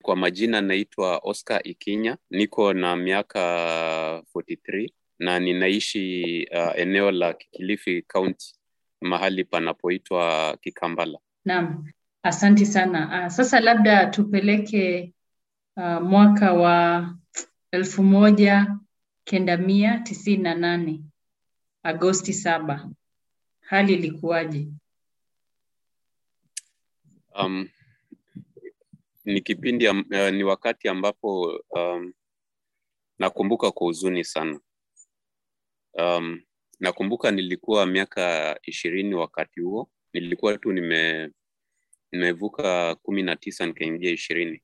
kwa majina naitwa Oscar Ikinya, niko na miaka 43 na ninaishi uh, eneo la Kilifi County, mahali panapoitwa Kikambala. Naam, asanti sana. Uh, sasa labda tupeleke uh, mwaka wa elfu moja kenda mia tisini na nane Agosti saba, hali ilikuwaje? Um, ni kipindi am, uh, ni wakati ambapo um, nakumbuka kwa huzuni sana. Um, nakumbuka nilikuwa miaka ishirini wakati huo, nilikuwa tu nime nimevuka kumi na tisa nikaingia ishirini.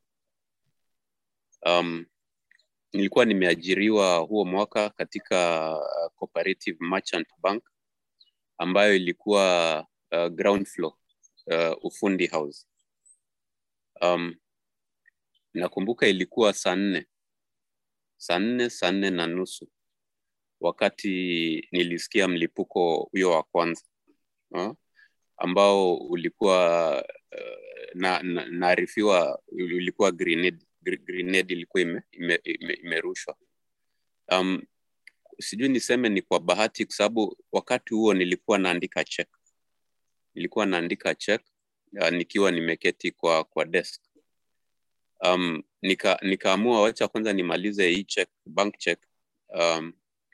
Um, nilikuwa nimeajiriwa huo mwaka katika uh, Cooperative Merchant Bank ambayo ilikuwa uh, ground floor uh, ufundi house. Um, nakumbuka ilikuwa saa nne saa nne saa nne na nusu wakati nilisikia mlipuko huyo wa kwanza uh, ambao ulikuwa uh, na, na, naarifiwa ulikuwa grenade, grenade ilikuwa imerushwa ime, ime, ime um, sijui niseme ni kwa bahati kwa sababu wakati huo nilikuwa naandika check nilikuwa naandika check uh, nikiwa nimeketi kwa kwa desk um, nika nikaamua wacha kwanza nimalize hii check bank check um,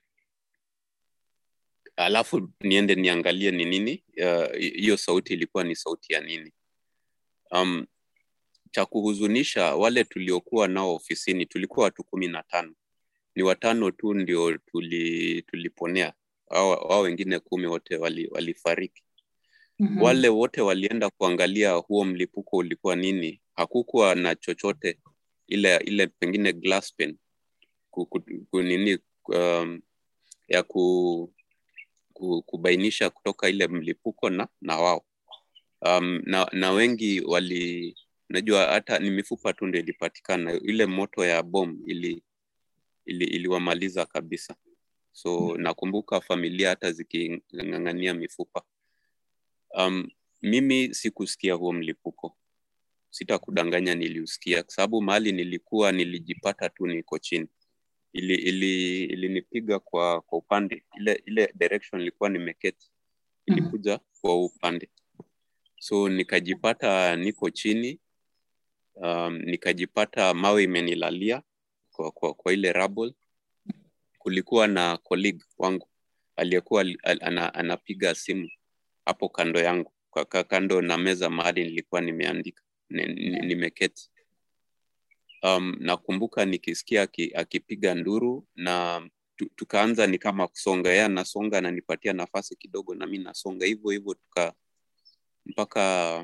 alafu niende niangalie ni nini hiyo uh, sauti ilikuwa ni sauti ya nini um, cha kuhuzunisha wale tuliokuwa nao ofisini tulikuwa watu kumi na tano ni watano tu ndio tuli, tuliponea wao wengine kumi wote walifariki wali mm-hmm. wale wote walienda kuangalia huo mlipuko ulikuwa nini hakukuwa na chochote ile ile pengine glass pen ku, ku, ku, nini um, ya ku, ku, kubainisha kutoka ile mlipuko na na wao um, na, na wengi wali najua hata ni mifupa tu ndio ilipatikana ile moto ya bom ili ili iliwamaliza kabisa so mm-hmm. nakumbuka familia hata ziking'ang'ania mifupa um, mimi sikusikia huo mlipuko sitakudanganya niliusikia kwa sababu mahali nilikuwa nilijipata tu niko chini ili ili ilinipiga kwa kwa upande ile ile direction nilikuwa nimeketi ilikuja mm-hmm. kwa upande so nikajipata niko chini um, nikajipata mawe imenilalia kwa, kwa, kwa ile rubble kulikuwa na colleague wangu aliyekuwa ana, anapiga simu hapo kando yangu kwa kando na meza mahali nilikuwa nimeandika nimeketi um, nakumbuka nikisikia akipiga nduru na tukaanza ni kama kusonga yeye anasonga ananipatia nafasi kidogo na mi nasonga hivyo hivyo tuka mpaka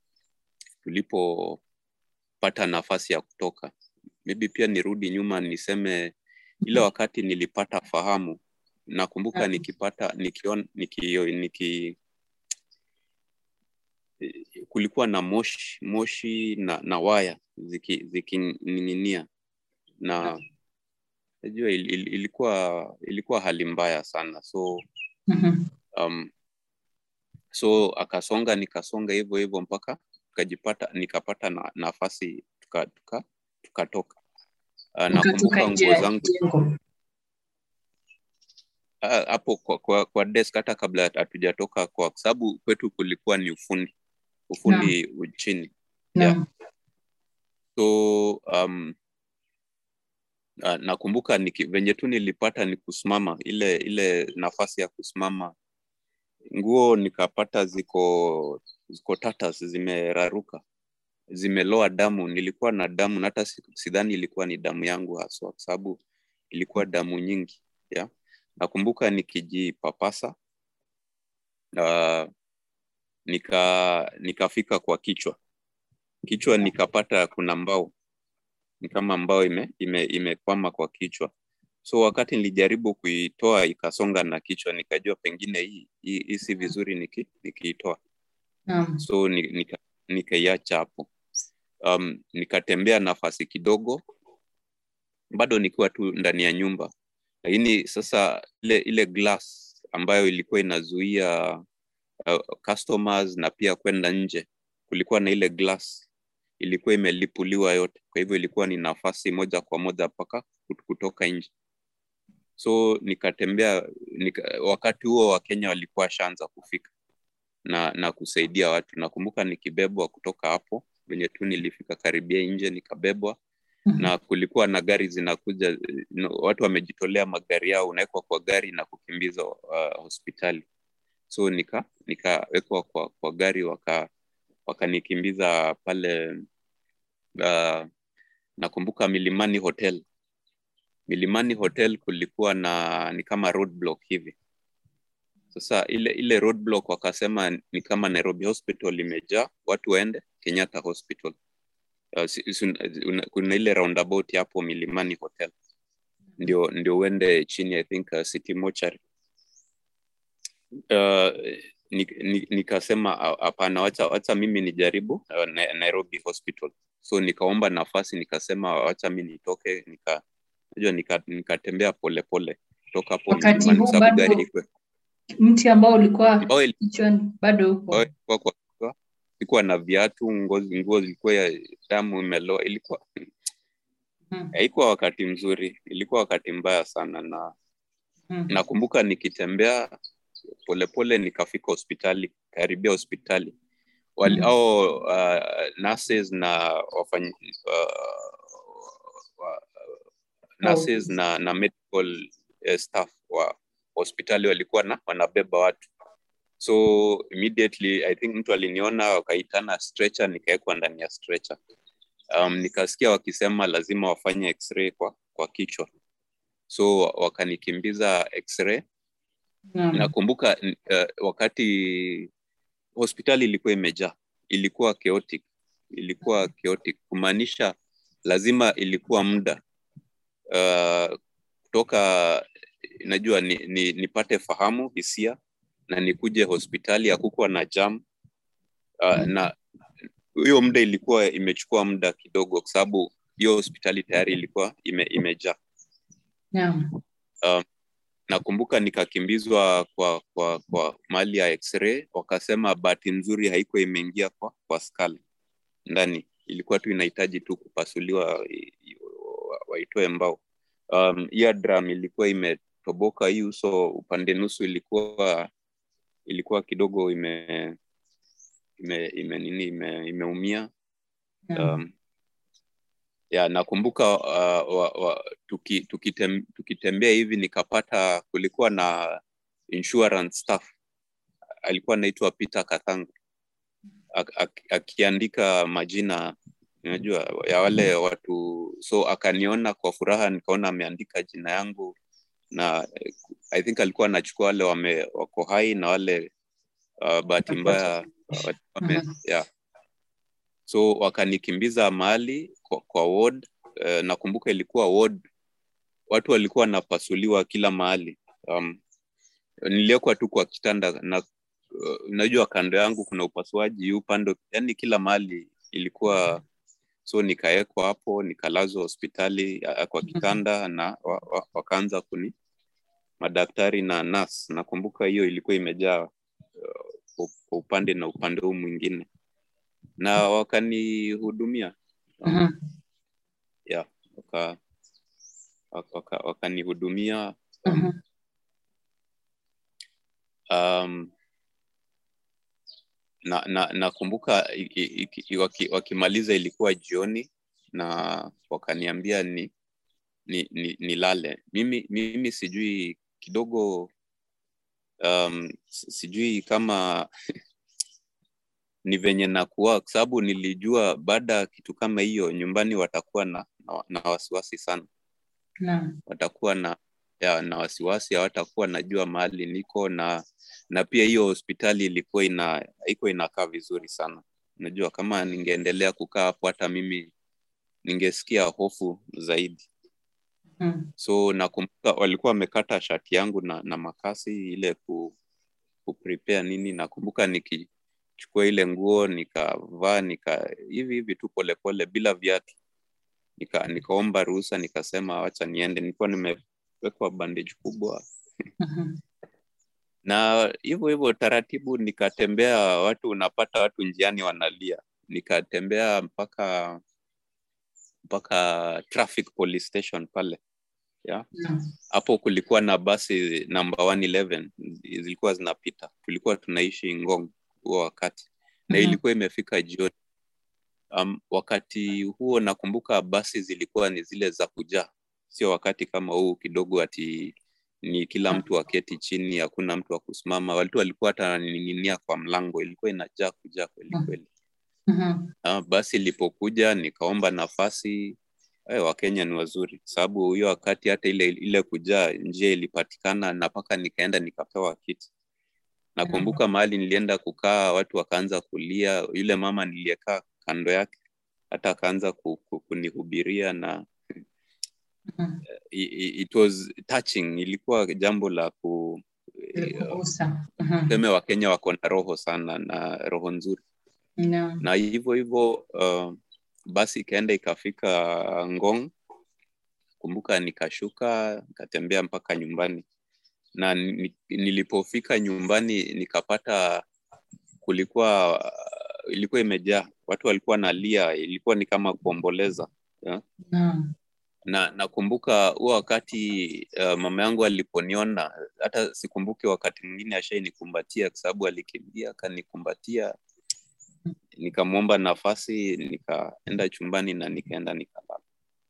tulipopata nafasi ya kutoka maybe pia nirudi nyuma niseme ile wakati nilipata fahamu nakumbuka nikipata nikion, niki, niki kulikuwa na moshi moshi na, na waya zikining'inia ziki na najua il, il, ilikuwa ilikuwa hali mbaya sana so mm-hmm. um, so akasonga nikasonga hivyo hivyo mpaka tukajipata nikapata na, nafasi tukatoka tuka, tuka, tuka uh, nakumbuka nguo zangu hapo uh, kwa, kwa, kwa desk hata kabla hatujatoka kwa sababu kwetu kulikuwa ni ufundi ufundi no. chini no. yeah. so um, uh, nakumbuka niki, venye tu nilipata ni kusimama ile ile nafasi ya kusimama nguo nikapata ziko ziko tatas zimeraruka zimeloa damu nilikuwa na damu na hata sidhani ilikuwa ni damu yangu haswa kwa sababu ilikuwa damu nyingi yeah? nakumbuka nikijipapasa uh, nika nikafika kwa kichwa kichwa nikapata kuna mbao ni kama mbao ime imekwama ime kwa kichwa so wakati nilijaribu kuitoa ikasonga na kichwa nikajua pengine hii hii, hii si vizuri niki, nikiitoa um. so nika, nikaiacha hapo um, nikatembea nafasi kidogo bado nikiwa tu ndani ya nyumba lakini sasa ile ile glass ambayo ilikuwa inazuia uh, customers na pia kwenda nje kulikuwa na ile glass ilikuwa imelipuliwa yote kwa hivyo ilikuwa ni nafasi moja kwa moja mpaka kutoka nje so nikatembea nika, wakati huo wakenya walikuwa washaanza kufika na na kusaidia watu nakumbuka nikibebwa kutoka hapo venye tu nilifika karibia nje nikabebwa Mhm. na kulikuwa na gari zinakuja no, watu wamejitolea magari yao unawekwa kwa gari na kukimbizwa uh, hospitali so nika nikawekwa kwa, kwa gari waka wakanikimbiza pale uh, nakumbuka milimani hotel milimani hotel kulikuwa na ni kama roadblock hivi sasa ile ile roadblock wakasema ni kama nairobi hospital imejaa watu waende kenyatta hospital uh, si, si, una, kuna ile roundabout hapo milimani hotel ndio ndio uende chini i think uh, city mochari uh, nikasema ni, ni hapana wacha, wacha mimi nijaribu uh, na, nairobi hospital so nikaomba nafasi nikasema wacha mi nitoke nika najua nikatembea nika polepole kutoka hapo Wakati milimani huu sababu bado- gari ikwe mti ambao ulikuwa ambao ili- kichwani bado upo ambao ilikuwa kwa kichwa, ilikuwa na viatu ngozi nguo zilikuwa ya damu imeloa ilikuwa Mhm. haikuwa wakati mzuri ilikuwa wakati mbaya sana na Mhm. nakumbuka nikitembea polepole nikafika hospitali karibia hospitali wali Mhm. au uh, nurses na wafanyi uh, wa, nurses na na medical uh, staff wa hospitali walikuwa na wanabeba watu so immediately i think mtu aliniona wakaitana stretcher nikawekwa ndani ya stretcher um, nikasikia wakisema lazima wafanye x-ray kwa, kwa kichwa so wakanikimbiza x-ray Naam. nakumbuka uh, wakati hospitali ilikuwa imejaa ilikuwa chaotic ilikuwa chaotic kumaanisha lazima ilikuwa muda uh, kutoka najua ni, ni, nipate fahamu hisia na nikuje hospitali hakukuwa na jam uh, na hiyo muda ilikuwa imechukua muda kidogo kwa sababu hiyo hospitali tayari ilikuwa ime, imejaa Naam. nakumbuka nikakimbizwa kwa kwa kwa mali ya x-ray wakasema bahati nzuri haikuwa imeingia kwa kwa skull ndani ilikuwa tu inahitaji tu kupasuliwa i- i- wa- waitoe mbao um, eardrum ilikuwa imetoboka hii uso upande nusu ilikuwa ilikuwa kidogo ime ime, ime nini ime, imeumia Naam. um, ya nakumbuka uh, wa, wa, tuki, tukitem, tukitembea hivi nikapata kulikuwa na insurance staff alikuwa anaitwa Peter Kathangu ak, ak, akiandika majina unajua ya wale watu so akaniona kwa furaha nikaona ameandika jina yangu na eh, I think alikuwa anachukua wale wame wako hai na wale uh, bahati mbaya uh, wame, Mhm. yeah. so wakanikimbiza mahali kwa, kwa ward uh, nakumbuka ilikuwa ward watu walikuwa wanapasuliwa kila mahali um, niliekwa tu kwa kitanda na uh, unajua kando yangu kuna upasuaji huu upande yani kila mahali ilikuwa so nikawekwa hapo nikalazwa hospitali uh, kwa kitanda na wa, wa, wakaanza kuni madaktari na nas nakumbuka hiyo ilikuwa imejaa uh, kwa kwa upande na upande huu mwingine na wakanihudumia um, Mhm. yeah, waka, waka, waka, wakanihudumia Mhm. um, na na nakumbuka i- i- i- waki- wakimaliza ilikuwa jioni na wakaniambia ni ni, ni nilale mimi mimi sijui kidogo um, si- sijui kama ni venye nakuwa kwa sababu nilijua baada ya kitu kama hiyo nyumbani watakuwa na, na, na wasiwasi sana Naam. watakuwa na ya, na wasiwasi hawatakuwa najua mahali niko na na pia hiyo hospitali ilikuwa ina haiko inakaa vizuri sana unajua kama ningeendelea kukaa hapo hata mimi ningesikia hofu zaidi Mhm. so nakumbuka walikuwa wamekata shati yangu na, na makasi ile ku, ku prepare nini nakumbuka nikichukua ile nguo nikavaa nika hivi hivi tu polepole bila viatu nika, nikaomba ruhusa nikasema wacha niende nilikuwa nimewekwa bandage kubwa Mhm. na hivyo hivyo taratibu nikatembea watu unapata watu njiani wanalia nikatembea mpaka mpaka traffic police station pale yeah. Naam. hapo kulikuwa na basi namba 111 zilikuwa zinapita tulikuwa tunaishi ngong huo wakati na Mhm. ilikuwa imefika jioni um, wakati huo nakumbuka basi zilikuwa ni zile za kujaa sio wakati kama huu kidogo ati ni kila mtu aketi chini hakuna mtu wa kusimama watu walikuwa hata wananing'inia kwa mlango ilikuwa inajaa kujaa kweli Mhm. kweli Mhm. Ah, basi ilipokuja nikaomba nafasi eh, wakenya ni wazuri sababu hiyo wakati hata ile ile kujaa njia ilipatikana na mpaka nikaenda nikapewa kiti nakumbuka mahali nilienda kukaa watu wakaanza kulia yule mama niliyekaa kando yake hata akaanza ku, ku, kunihubiria na Mhm. i- i- it was touching ilikuwa jambo la ku Ilikugusa. Mhm. tuseme wakenya wako na roho sana na roho nzuri Naam. na hivyo hivyo uh, basi ikaenda ikafika ngong kumbuka nikashuka nikatembea mpaka nyumbani na ni, nilipofika nyumbani nikapata kulikuwa uh, ilikuwa imejaa watu walikuwa nalia ilikuwa ni kama kuomboleza yeah? Naam. na nakumbuka huo wakati uh, mama yangu aliponiona hata sikumbuki wakati mwingine ashainikumbatia kwa sababu alikimbia akanikumbatia nikamwomba nafasi nikaenda chumbani na nikaenda nikalala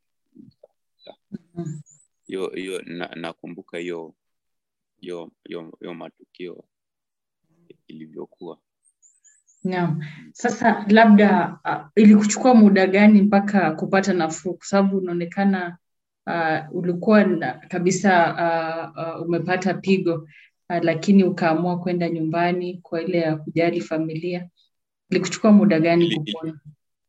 Mhm. hiyo hiyo na, nakumbuka hiyo hiyo hiyo hiyo matukio ilivyokuwa Naam. Sasa labda uh, ilikuchukua muda gani mpaka kupata nafuu? Kwa sababu unaonekana uh, ulikuwa na, kabisa uh, uh, umepata pigo uh, lakini ukaamua kwenda nyumbani kwa ile ya kujali familia. Ilikuchukua muda gani Ili- ili- kupona?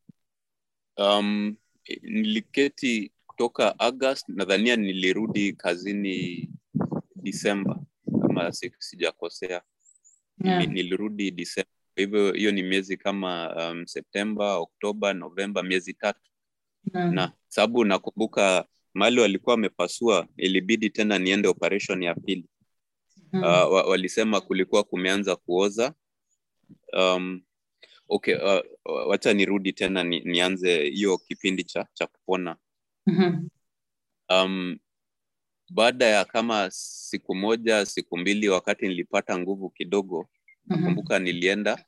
um, niliketi kutoka august nadhania nilirudi kazini disemba kama si- sijakosea Nili- Naam. nilirudi disemba kwa hivyo hiyo ni miezi kama um, septemba oktoba novemba miezi tatu Naam. na sababu nakumbuka mahali walikuwa wamepasua ilibidi tena niende operation ya pili Mhm. uh, wa- walisema kulikuwa kumeanza kuoza um, okay uh, wacha nirudi tena ni, nianze hiyo kipindi cha, cha kupona Mhm. um, baada ya kama siku moja siku mbili wakati nilipata nguvu kidogo Mhm. nakumbuka nilienda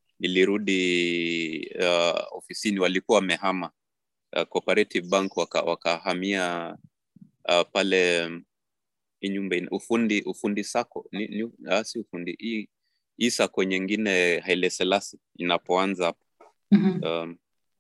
nilirudi uh, ofisini walikuwa wamehama uh, cooperative bank waka- wakahamia uh, pale um, hii nyumba ina- ufundi ufundi sako ni, ni, ah, si ufundi hii hii sako nyingine Haile Selassie inapoanza hapo Mhm. um,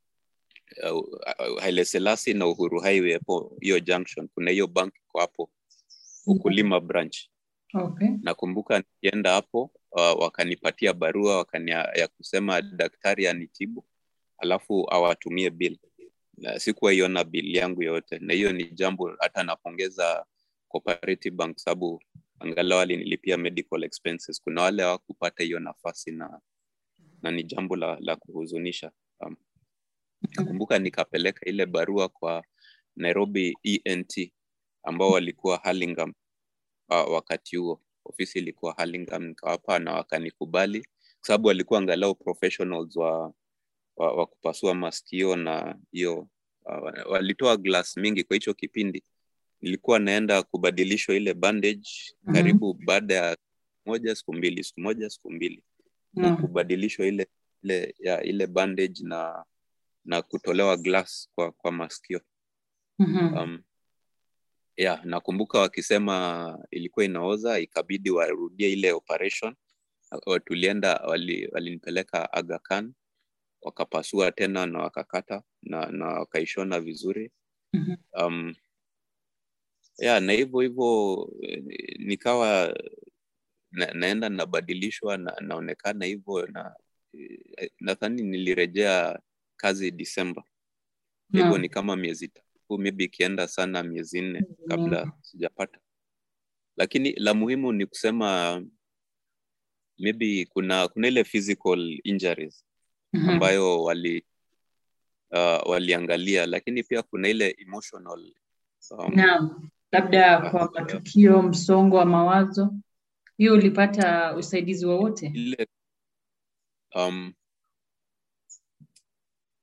uh, Haile Selassie na Uhuru Highway hapo hiyo junction kuna hiyo bank iko hapo ukulima branch Okay. nakumbuka nikienda hapo uh, wakanipatia barua wakania, ya kusema daktari anitibu alafu awatumie bill na sikuwa iona bill yangu yote na hiyo ni jambo hata napongeza cooperative bank sababu angalau alinilipia medical expenses kuna wale hawakupata hiyo nafasi na na ni jambo la, la kuhuzunisha um, nakumbuka nikapeleka ile barua kwa nairobi ent ambao walikuwa Hurlingham uh, wakati huo ofisi ilikuwa Hurlingham nikawapa na wakanikubali kwa sababu walikuwa angalau professionals wa, wa, wa kupasua masikio na hiyo uh, walitoa glass mingi kwa hicho kipindi nilikuwa naenda kubadilishwa ile bandage Mhm. karibu baada ya moja siku mbili siku moja siku mbili Naam. kubadilishwa ile ile ya ile bandage na na kutolewa glass kwa kwa masikio Mhm. um, yeah, nakumbuka wakisema ilikuwa inaoza ikabidi warudie ile operation Uh, tulienda wali- walinipeleka Aga Khan wakapasua tena na wakakata na, na wakaishona vizuri Mhm. um, yeah, na hivyo hivyo eh, nikawa na, naenda nabadilishwa na, naonekana hivyo na eh, nadhani nilirejea kazi Disemba hivyo Naam. ni kama miezi tatu maybe ikienda sana miezi nne kabla Naam. sijapata lakini la muhimu ni kusema maybe kuna kuna ile physical injuries Mhm. ambayo wali uh, waliangalia lakini pia kuna ile emotional um, Naam, labda kwa uh, matukio, msongo wa mawazo, hiyo ulipata usaidizi wowote? ile um,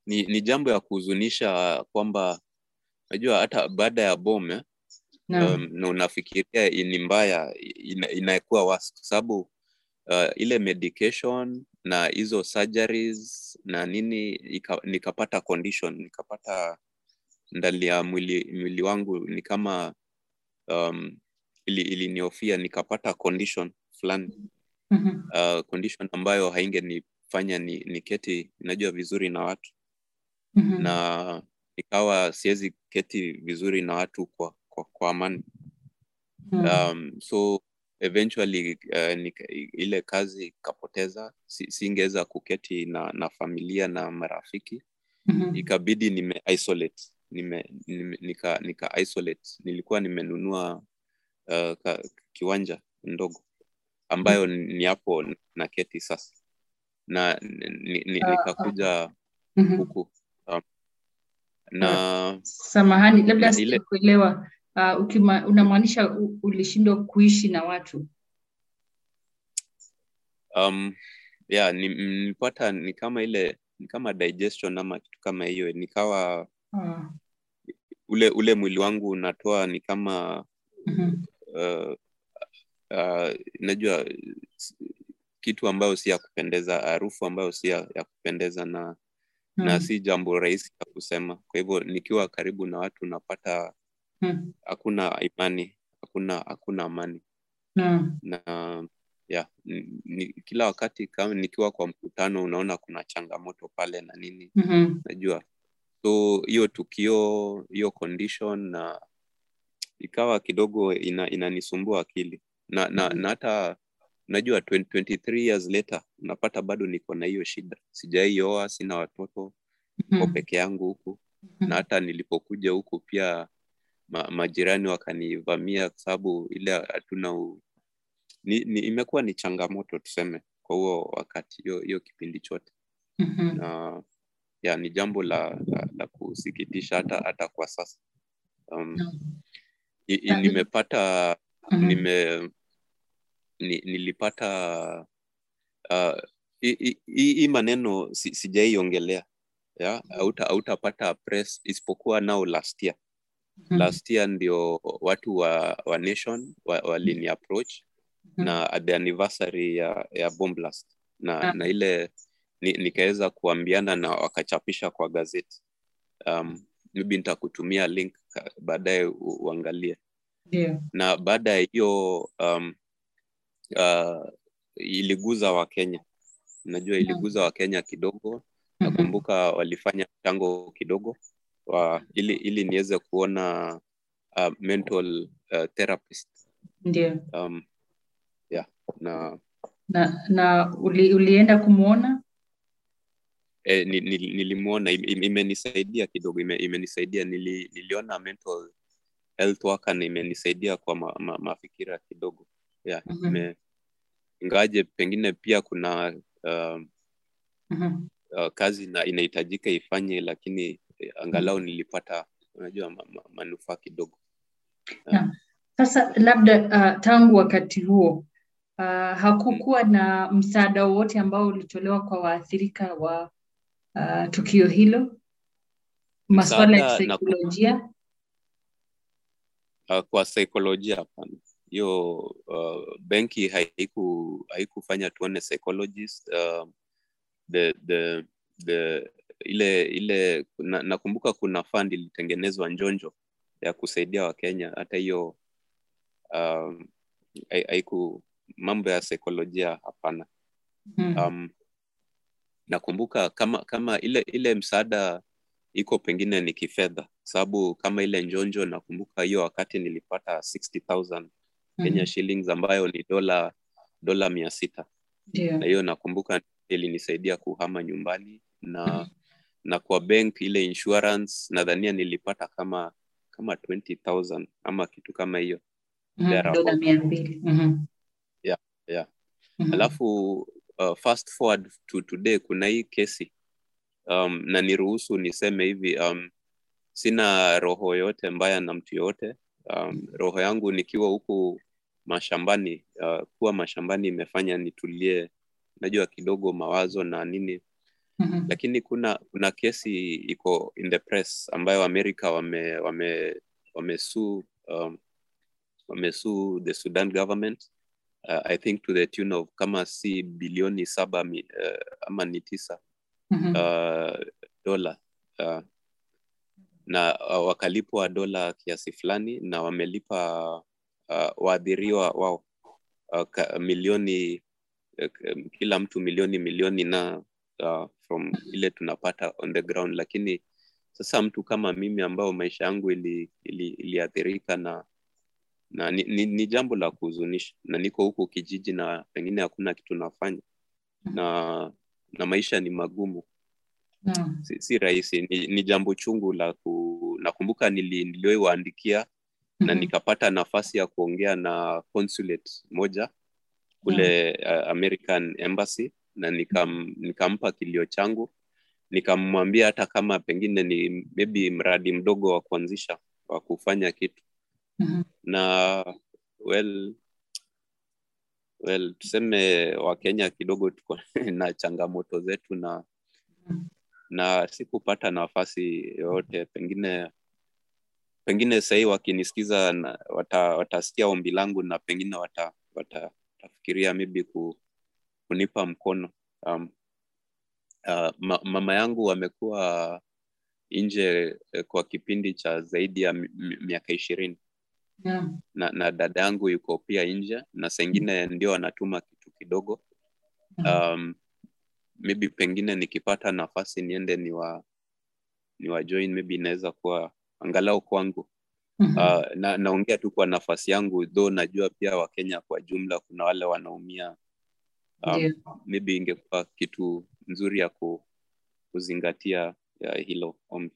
ni, ni jambo ya kuhuzunisha kwamba najua hata baada ya bom eh, Naam. um, na unafikiria ni mbaya ina, inakuwa wasi kwa sababu uh, ile medication na hizo surgeries na nini ika, nikapata condition nikapata ndani ya mwili, mwili wangu ni kama um, ili, iliniofia nikapata condition fulani Mhm. uh, condition ambayo haingenifanya ni, niketi najua vizuri na watu Mhm. na ikawa siwezi keti vizuri na watu kwa, kwa, kwa amani Mhm. um, so eventually uh, nika, ile kazi ikapoteza si, singeweza kuketi na, na familia na marafiki Mhm. ikabidi nime isolate nime, nime, nika, nika isolate nilikuwa nimenunua uh, ka, kiwanja ndogo ambayo ni hapo na keti sasa na ni, ni, Ah, nikakuja Mhm. huku um, na Samahani, labda na ile- sijakuelewa. Uh, ukima, unamaanisha u- ulishindwa kuishi na watu? um, yeah, ni- nilipata ni kama ile ni kama digestion ama kitu kama hiyo nikawa Ah, ule ule mwili wangu unatoa ni kama mhm. uh, uh, najua s- kitu ambayo si ya kupendeza harufu ambayo si ya, ya kupendeza na na Naam. si jambo rahisi ya kusema kwa hivyo nikiwa karibu na watu napata Mhm. hakuna imani hakuna hakuna amani Naam. na yeah, ni, ni, kila wakati kama nikiwa kwa mkutano unaona kuna changamoto pale na nini Mhm. najua so hiyo tukio hiyo condition na ikawa kidogo ina, inanisumbua akili na na, Mhm. na hata najua 20, 23 years later unapata bado niko na hiyo shida sijaioa sina watoto ko Mhm. peke yangu huku Mhm. na hata nilipokuja huku pia ma, majirani wakanivamia kwa sababu ile hatuna u... ni, ni, imekuwa ni changamoto tuseme kwa huo wakati hiyo hiyo kipindi chote Mhm. na ya ni jambo la, la, la kusikitisha hata hata kwa sasa um, Naam. i, i, Na- nimepata Mhm. nime ni, nilipata uh, hii hii- hii maneno si, sijaiongelea ya hauta hautapata press isipokuwa nao last year Mhm. last year ndio watu wa, wa nation wa- walini approach Mhm. na at the anniversary ya, ya bomb blast na, Ah. na ile ni, nikaweza kuambiana na wakachapisha kwa gazeti um, maybe nitakutumia link ka- baadaye u- uangalie Ndio. na baada ya hiyo um, uh, iliguza wakenya najua iliguza wakenya kidogo Mhm. nakumbuka walifanya mchango kidogo wa, ili, ili niweze kuona uh, mental uh, therapist Ndio. um, yeah, na Na na uli, ulienda kumwona? eh, ni, ni, nilimwona im- im- imenisaidia kidogo ime, imenisaidia nili, niliona mental health worker na imenisaidia kwa ma, ma, mafikira kidogo yeah, Mhm. ime, ingawaje pengine pia kuna um, Mhm. uh, kazi na inahitajika ifanye lakini eh, angalau nilipata unajua ma, ma, manufaa kidogo Na sasa labda uh, tangu wakati huo uh, hakukuwa na msaada wowote ambao ulitolewa kwa waathirika wa uh, tukio hilo, masuala ya Msaada na ku- kisaikolojia? uh, kwa saikolojia hapana hiyo uh, benki haiku haikufanya tuone psychologist uh, the, the, the, ile ile na, nakumbuka kuna fund ilitengenezwa njonjo ya kusaidia wakenya hata hiyo um, hai- haiku mambo ya saikolojia hapana Mhm. um, nakumbuka kama kama ile ile msaada iko pengine ni kifedha sababu kama ile njonjo nakumbuka hiyo wakati nilipata 60000 Kenya Mhm. shillings ambayo ni dola dola mia sita Ndio. na hiyo nakumbuka ilinisaidia kuhama nyumbani na na kwa bank ile insurance nadhania nilipata kama kama 20000 ama kitu kama hiyo Mhm. thereabout. Dola mia mbili. Mhm. yeah. Mhm. alafu uh, fast forward to today kuna hii kesi um, na niruhusu niseme hivi um, sina roho yote mbaya na mtu yoyote um, roho yangu nikiwa huku mashambani uh, kuwa mashambani imefanya nitulie najua kidogo mawazo na nini Mhm. lakini kuna kuna kesi iko in the press ambayo amerika wame wame wamesue um, wamesue the sudan government uh, i think to the tune of kama si bilioni saba mi, uh, ama ni tisa Mhm. uh, dola uh, na uh, wakalipwa dola kiasi fulani na wamelipa uh, waadhiriwa wao uh, ka, milioni uh, kila mtu milioni milioni na uh, from ile tunapata on the ground lakini sasa mtu kama mimi ambao maisha yangu ili, ili, iliathirika na na ni, ni, ni jambo la kuhuzunisha na niko huku kijiji na pengine hakuna kitu nafanya na na maisha ni magumu Naam. si, si rahisi ni, ni jambo chungu la ku, nakumbuka nili, niliwaandikia na Mhm. nikapata nafasi ya kuongea na consulate moja kule uh, American Embassy na nikam, nikampa kilio changu nikamwambia hata kama pengine ni maybe mradi mdogo wa kuanzisha wa kufanya kitu Mhm. na well well tuseme wakenya kidogo tuko na changamoto zetu na Mhm. na sikupata nafasi yoyote pengine pengine sahii wakinisikiza na- wata, watasikia ombi langu na pengine wata, wata, watafikiria maybe ku, kunipa mkono um, uh, ma, mama yangu amekuwa nje eh, kwa kipindi cha zaidi ya mi- mi- miaka ishirini Naam. na, na dada yangu yuko pia nje na saa ingine ndio anatuma kitu kidogo Mhm. um, maybe pengine nikipata nafasi niende niwa niwa join maybe inaweza kuwa angalau kwangu Mhm. uh, na naongea tu kwa nafasi yangu though najua pia wakenya kwa jumla kuna wale wanaumia um, Ndio. maybe ingekuwa kitu nzuri ya ku, kuzingatia ya hilo ombi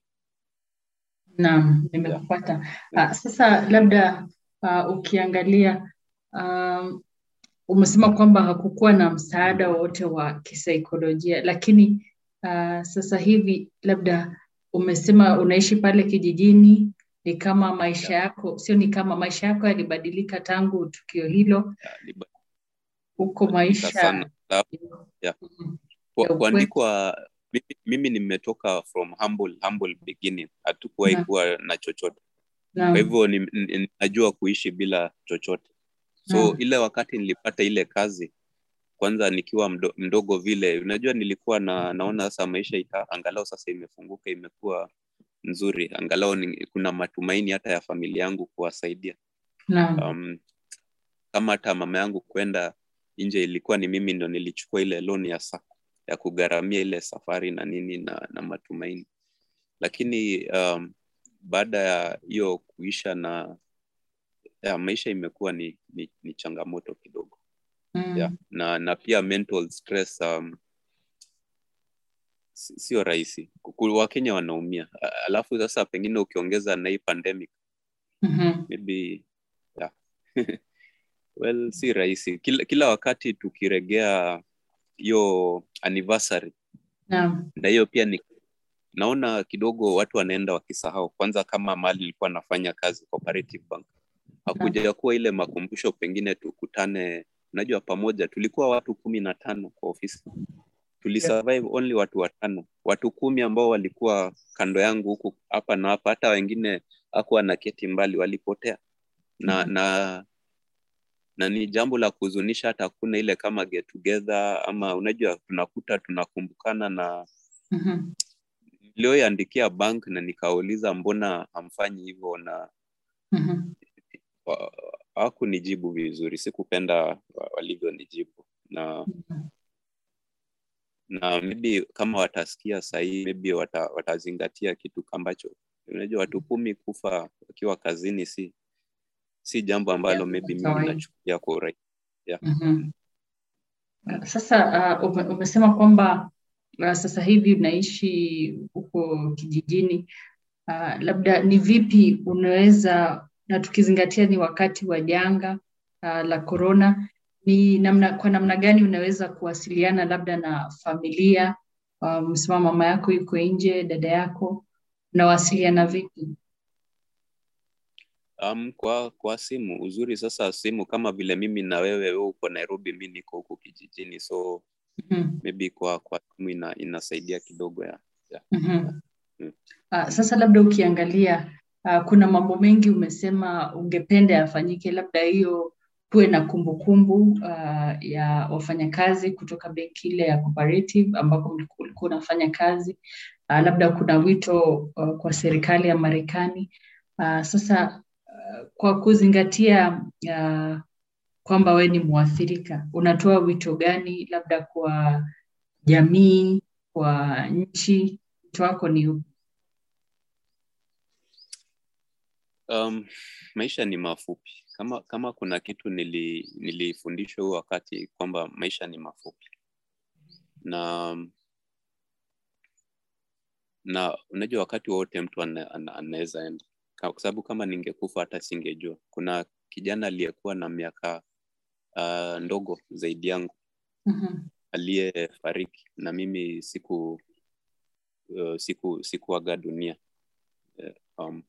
Naam, nimekupata. Ah, sasa labda ah, ukiangalia um, umesema kwamba hakukuwa na msaada wowote wa kisaikolojia, lakini ah, sasa hivi labda umesema unaishi pale kijijini, ni kama maisha yako, sio ni kama maisha yako yalibadilika tangu tukio hilo, Ya, liba- huko badilika sana maisha Sa- ya. Mhm. Kwa- ya upweke. kuandikwa mimi, mimi nimetoka from humble, humble beginning hatukuwahi Naam. kuwa na chochote kwa Naam. hivyo ni- ni- najua kuishi bila chochote so Naam. ile wakati nilipata ile kazi kwanza nikiwa mdo, mdogo vile unajua nilikuwa na naona sasa maisha ita, angalau sasa imefunguka imekuwa nzuri angalau ni, kuna matumaini hata ya familia yangu kuwasaidia Naam. um, kama hata mama yangu kwenda nje ilikuwa ni mimi ndo nilichukua ile loan ya sa, ya kugharamia ile safari na nini na, na matumaini lakini um, baada ya hiyo kuisha na ya, maisha imekuwa ni, ni, ni changamoto kidogo Mm. yeah. na na pia mental stress um, si- sio rahisi Kuku- wakenya wanaumia A- alafu sasa pengine ukiongeza na hii pandemic Mhm. maybe yeah. well si rahisi kila, kila wakati tukiregea hiyo anniversary Naam. na hiyo pia ni naona kidogo watu wanaenda wakisahau kwanza kama mali nilikuwa nafanya kazi cooperative bank hakuja kuwa ile makumbusho pengine tukutane unajua pamoja tulikuwa watu kumi na tano kwa ofisi tulisurvive only watu watano watu kumi ambao walikuwa kando yangu huku hapa na hapa hata wengine hakuwa na keti mbali walipotea na Mhm. na na ni jambo la kuhuzunisha hata hakuna ile kama get together ama unajua tunakuta tunakumbukana na Mhm. nilioiandikia bank na nikauliza mbona hamfanyi hivyo na Mhm. wa- hawakunijibu vizuri sikupenda wa- walivyonijibu na Mhm. na maybe kama watasikia sahii maybe wata, watazingatia kitu ambacho unajua watu kumi kufa wakiwa kazini si si jambo ambalo Jambo maybe la mimi kawaida. nachukulia kwa urahisi Mhm. Sasa uh, ume- umesema kwamba uh, sasa hivi unaishi huko kijijini uh, labda ni vipi unaweza na tukizingatia ni wakati wa janga uh, la corona, ni namna, kwa namna gani unaweza kuwasiliana labda na familia? Uh, Umesema mama yako yuko nje, dada yako, unawasiliana vipi? um, kwa kwa simu uzuri sasa simu kama vile mimi na wewe wewe uko nairobi mi niko huku kijijini so Mhm. maybe kwa kwa timu ina, inasaidia kidogo ya, ya. Mhm. Mm. Ah, sasa labda ukiangalia ah, kuna mambo mengi umesema ungependa yafanyike, labda hiyo kuwe na kumbukumbu ah, ya wafanyakazi kutoka benki ile ya Cooperative ambapo mliku- ulikuwa unafanya kazi. Ah, labda kuna wito ah, kwa serikali ya Marekani. Ah, sasa ah, kwa kuzingatia ah, kwamba we ni mwathirika, unatoa wito gani labda kwa jamii, kwa nchi? Wito wako ni upi? Um, maisha ni mafupi. Kama kama kuna kitu nili, nilifundishwa huu wakati kwamba maisha ni mafupi na na unajua wakati wowote mtu ana- ana- anaweza enda, Ka- kwa sababu kama ningekufa hata singejua. Kuna kijana aliyekuwa na miaka uh, ndogo zaidi yangu Mhm. aliyefariki na mimi siku uh, siku sikuaga dunia Eh, um,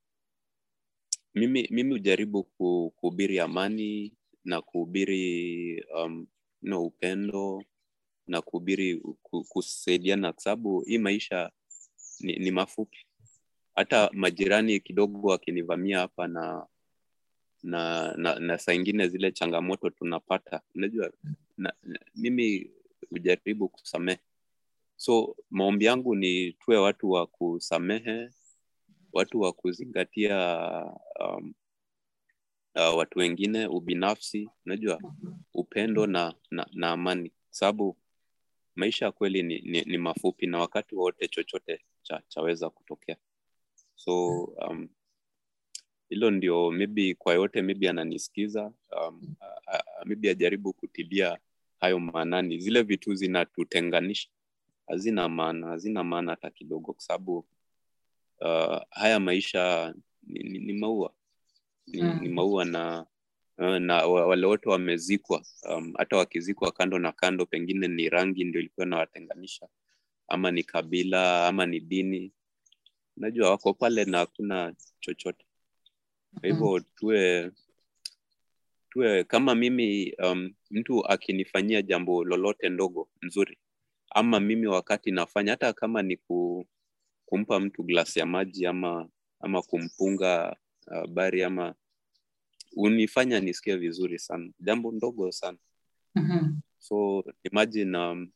mimi mimi hujaribu ku- kuhubiri amani na kuhubiri um, no, upendo na kuhubiri ku- kusaidiana kwa sababu hii maisha ni, ni mafupi hata majirani kidogo wakinivamia hapa na na, na, na saa ingine zile changamoto tunapata unajua na, na, mimi hujaribu kusamehe so maombi yangu ni tuwe watu wa kusamehe watu wa kuzingatia um, uh, watu wengine ubinafsi unajua upendo na, na, na amani sababu maisha ya kweli ni, ni, ni mafupi na wakati wowote chochote cha, chaweza kutokea so um, hilo ndio maybe kwa yote maybe ananisikiza um, a- a- maybe ajaribu kutilia hayo maanani zile vitu zinatutenganisha hazina maana hazina maana hata kidogo kwa sababu uh, haya maisha ni, ni, ni maua ni, Mm. ni maua na uh, na wa- wale wote wamezikwa um, hata wakizikwa kando na kando pengine ni rangi ndio ilikuwa inawatenganisha ama ni kabila ama ni dini unajua wako pale na hakuna chochote kwa hivyo tuwe tuwe kama mimi um, mtu akinifanyia jambo lolote ndogo nzuri ama mimi wakati nafanya hata kama ni ku, kumpa mtu glasi ya maji ama ama kumpunga uh, bari ama unifanya nisikie vizuri sana jambo ndogo sana Mhm. so imagine um,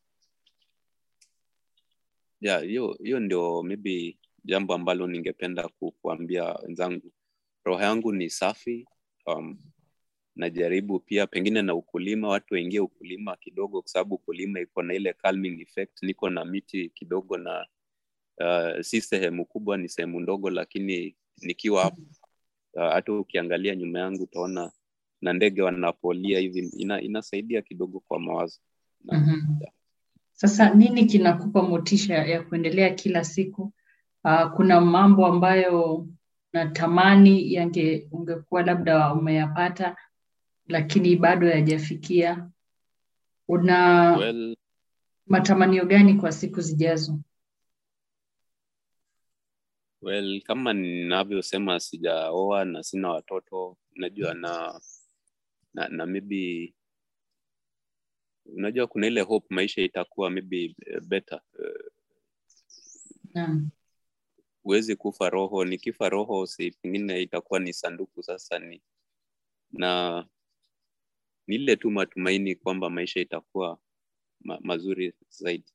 yeah, hiyo hiyo ndio maybe jambo ambalo ningependa ku, kuambia wenzangu roho yangu ni safi um, najaribu pia pengine na ukulima watu waingie ukulima kidogo kwa sababu ukulima iko na ile calming effect niko na miti kidogo na uh, si sehemu kubwa ni sehemu ndogo lakini nikiwa hapo uh, hata ukiangalia nyuma yangu utaona na ndege wanapolia hivi ina, inasaidia kidogo kwa mawazo na, Mhm. Sasa nini kinakupa motisha ya kuendelea kila siku? Uh, kuna mambo ambayo natamani yange ungekuwa labda umeyapata lakini bado hayajafikia. Una well, matamanio gani kwa siku zijazo? well kama ninavyosema sijaoa na sina watoto unajua na na, na maybe unajua kuna ile hope maisha itakuwa maybe eh, better Eh, Naam. huwezi kufa roho nikifa roho si pengine itakuwa ni sanduku sasa ni na ni ile tu matumaini kwamba maisha itakuwa ma, mazuri zaidi